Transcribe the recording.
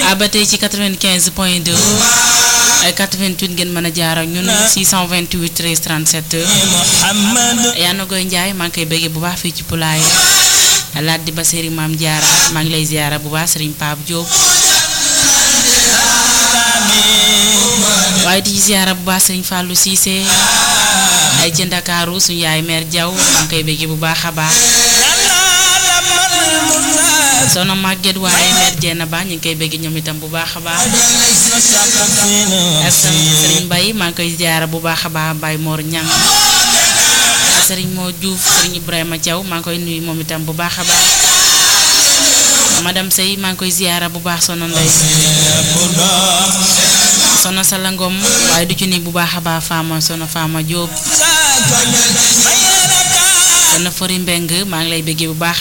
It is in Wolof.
ah ba tey ci 95 point 2 ay 88 ngeen mën a jaar ak ñun 628 13 37 yaa na koy Njaay maa ngi koy bëggee bu baax fii ci Poulaye laat di ba Serigne Maam Jaara maa ngi lay ziara bu baax Serigne Pape Diop waaye di ziara bu baax Serigne Fallou Cissé ay ci Ndakaaru suñu yaay mère Diaw maa ngi koy bëggee bu baax a baax soxna Maguette waaye mère Dieng ba ñu ngi koy bëgg ñoom itam bu baax a baax ak Serigne Mbaye maa ngi koy ziara bu baax a baax Baye Mor Ñang Serigne moo Diouf Serigne Ibrahima Thiaw maa ngi koy nuyu moom itam bu baax a baax madame Sey maa ngi koy ziara bu baax soxna Ndey soxna Sala Ngom waaye du ci ni bu baax a baax Fama soxna Fama Diop soxna Fori Mbeng maa ngi lay bëggee bu baax